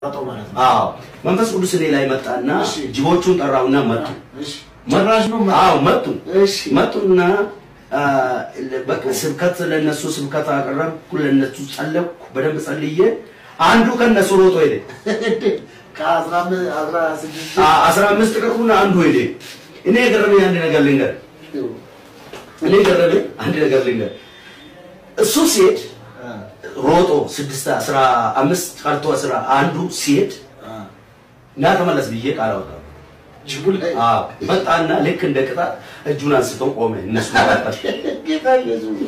አስቀመጠው ማለት ነው። አዎ መንፈስ ቅዱስ እኔ ላይ መጣና እሺ። ጅቦቹን ጠራውና መጡ። እሺ ጭራሽ ነው መ- አዎ መጡ። እሺ መጡና አ፣ በቃ ስብከት ለነሱ ስብከት አቀረብኩ፣ ለነሱ ጸለይኩ። በደንብ ጸልዬ አንዱ ከነሱ ሮጦ ሄደ። ከአስራ አምስት አስራ ስድስት አ- አስራ አምስት ቀሩና አንዱ ሄደ። እኔ የገረመኝ አንድ ነገር ልንገር፣ እኔ የገረመኝ አንድ ነገር ልንገር። እሱ ሲሄድ ሮጦ ስድስት አስራ አምስት ቀርቶ አስራ አንዱ ሲሄድ ና ተመለስ ብዬ ቃል አወጣሁ። ጅቡ ላይ አዎ መጣና ልክ እንደ ቅጣት እጁን አንስቶ ቆመ። እነሱ መካከል ጌታ ኢየሱስ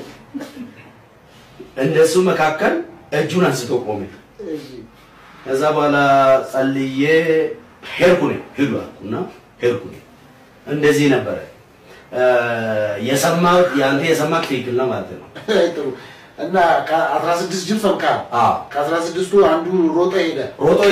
እነሱ መካከል እጁን አንስቶ ቆመ። እሺ ከዛ በኋላ ጸልዬ ሄድኩ ነኝ ሂዱ አልኩና ሄድኩ ነኝ። እንደዚህ ነበረ እ፣ የሰማሁት የአንተ የሰማህ ትክክል ነው ማለት ነው። ጥሩ እና ከአስራ ስድስት ጅብ ሰብካ አዎ ከአስራ ስድስቱ አንዱ ሮጠ ሄደ። ሮጦ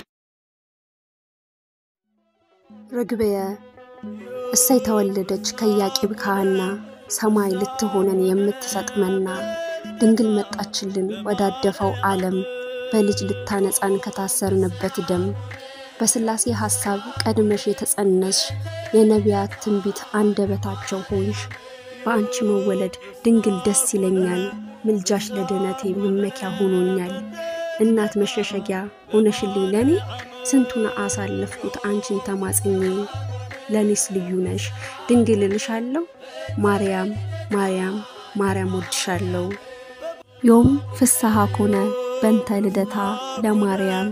ርግብየ እሰይ ተወለደች ከኢያቄም ከሐና ሰማይ ልትሆነን የምትሰጥመና ድንግል መጣችልን ወዳደፈው ዓለም በልጅ ልታነጻን ከታሰርንበት ደም በሥላሴ ሐሳብ ቀድመሽ የተጸነስሽ የነቢያት ትንቢት አንደበታቸው ሆንሽ። በአንቺ መወለድ ድንግል ደስ ይለኛል፣ ምልጃሽ ለድኅነቴ መመኪያ ሆኖኛል። እናት መሸሸጊያ ሆነሽልኝ ለኔ ስንቱን አሳለፍኩት አንቺን ተማጽኜ። ለኔስ ልዩ ነሽ ድንግል እልሻለሁ፣ ማርያም ማርያም ማርያም ወድሻለሁ። ዮም ፍስሐ ኮነ በንተ ልደታ ለማርያም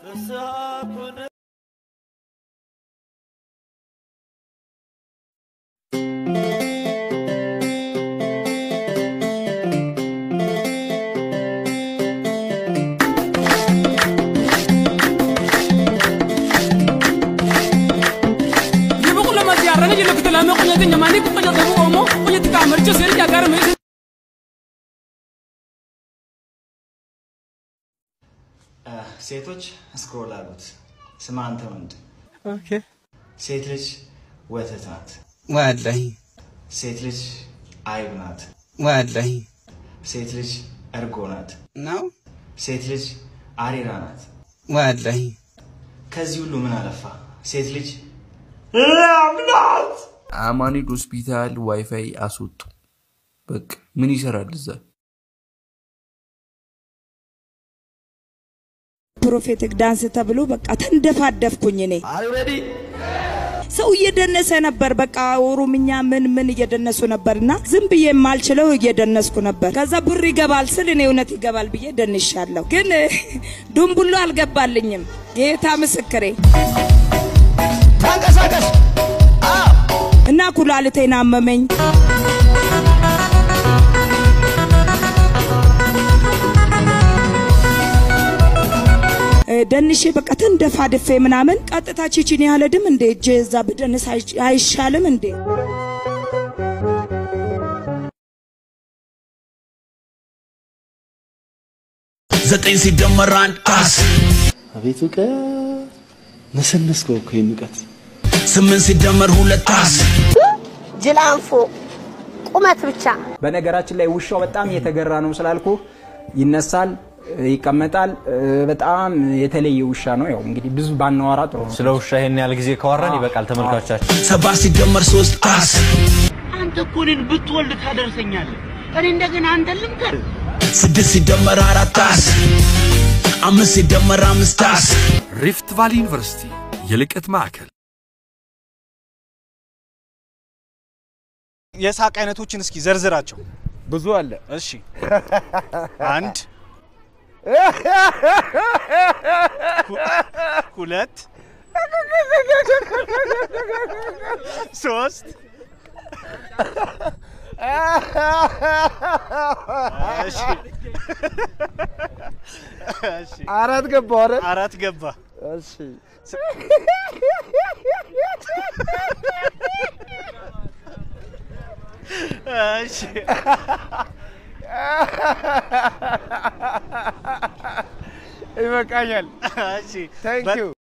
Jibu kula ma ziara ne jele kutela me kunya tinya mani kunya tebu omo kunya tika amarcho seri jagar me ሴቶች ስክሮል አሉት። ስማ አንተ ወንድ፣ ሴት ልጅ ወተት ናት። ወላሂ ሴት ልጅ አይብ ናት። ወላሂ ሴት ልጅ እርጎ ናት። ነው ሴት ልጅ አሬራ ናት። ወላሂ ከዚህ ሁሉ ምን አለፋ ሴት ልጅ አማኑኤል ሆስፒታል ዋይፋይ አስወጡ። በቃ ምን ይሰራል እዛ? ፕሮፌቲክ ዳንስ ተብሎ በቃ ተንደፋደፍኩኝ እኔ ሰው እየደነሰ ነበር። በቃ ኦሮምኛ ምን ምን እየደነሱ ነበርና ዝም ብዬ የማልችለው እየደነስኩ ነበር። ከዛ ብር ይገባል ስል እኔ እውነት ይገባል ብዬ ደንሻለሁ። ግን ዱምቡሎ አልገባልኝም። ጌታ ምስክሬ ተንቀሳቀስ እና ኩላሊቴን አመመኝ። እ፣ ደንሼ በቃ ተንደፋድፌ ምናምን ቀጥታ ቺቺን ያለድም እንዴ እጄ እዛ ብደንስ አይሽ- አይሻልም እንዴ? ዘጠኝ ሲደመር አንድ አስ አቤት እውቀት ነሰነስከው እኮ ይህን እውቀት ስምንት ሲደመር ሁለት አስ ጅላንፎ ቁመት ብቻ በነገራችን ላይ ውሻው በጣም እየተገራ ነው ስላልኩ ይነሳል፣ ይቀመጣል። በጣም የተለየ ውሻ ነው። ያው እንግዲህ ብዙ ባናወራ ጥሩ ነው። ስለ ውሻ ይሄን ያህል ጊዜ ካወራን ይበቃል ተመልካቾቻችን። ሰባት ሲደመር ሶስት አስ አንተ እኮ እኔን ብትወልድ ታደርሰኛለህ። እኔ እንደገና አንተን ልምከር። ስድስት ሲደመር አራት አስ አምስት ሲደመር አምስት አስ ሪፍት ቫሊ ዩኒቨርሲቲ የልቀት ማዕከል የሳቅ አይነቶችን እስኪ ዘርዝራቸው። ብዙ አለ። እሺ፣ አንድ ሁ- ሁለት ሶስት እሺ፣ እሺ፣ አራት ገባ አይደል? አራት ገባ። እሺ እሺ ይበቃኛል። እሺ Thank በ- you.